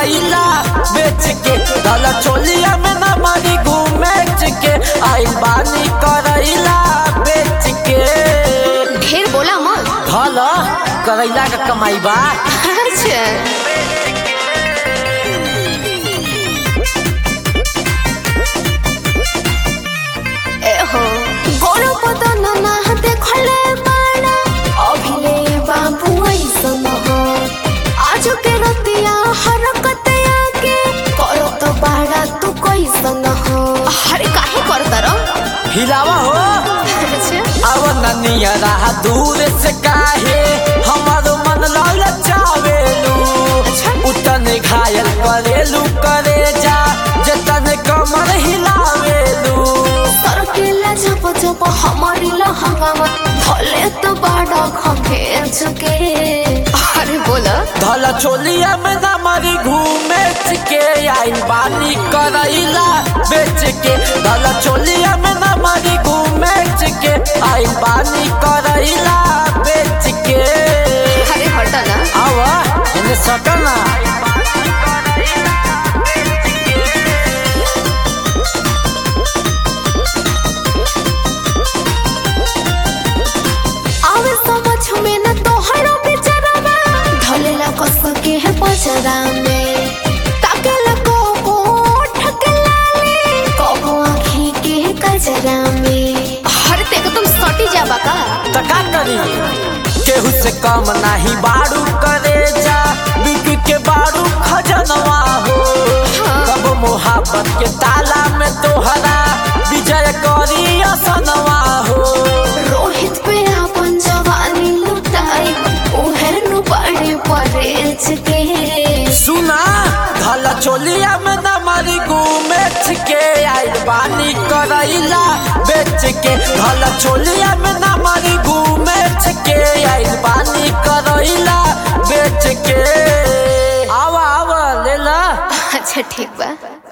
करैला बेच के धल चोलिया में न मरी घूमेच के आई बानी करैला बेच के ढेर बोला मत धल करैला का कमाई बा अच्छा एहो गोरो बदन ना देखले बाड़ा अभिले बाबू ऐसन हो आज के रतिया हरकतिया के करो तो बाड़ा तू कैसन हो अरे काहे करता रो हिलावा हो अच्छा अब ननिया रहा दूर से काहे हमारो मन लाल चावेलू उतने घायल करेलू करे जा जतन कमर हिलावेलू सरकेला जब जब हमारी लहंगावा भले तो बाड़ा खखेच के अरे बोला धल चोलिया में न मरी घूमे के आई बानी करैला बेच के धल चोलिया में न मरी घूमे के आई बानी करैला बेच के अरे हटा ना आवा इन्हें सकना आवे समझ में न तोहरो बेचारावा धलेला कस के है पचरा में ताकेला को को ठकलाले को आँखी के है कजरा में अरे तेको तुम सटी जाबा का तो का करी केहू से कम नाही बारू करे जा बिक के बारू खजनवा हो कब मोहब्बत के ताला में तोहरा विजय करी असनवा हो रोहित पे अपन जवानी लुटाई उहे नु बड़े परेच के सुना धला चोलिया में न मरी घूमेच के आई बानी करैला बेच के धला चोलिया में न मरी घूमेच के आई बानी करैला बेच के आवा आवा ले ला अच्छा ठीक बा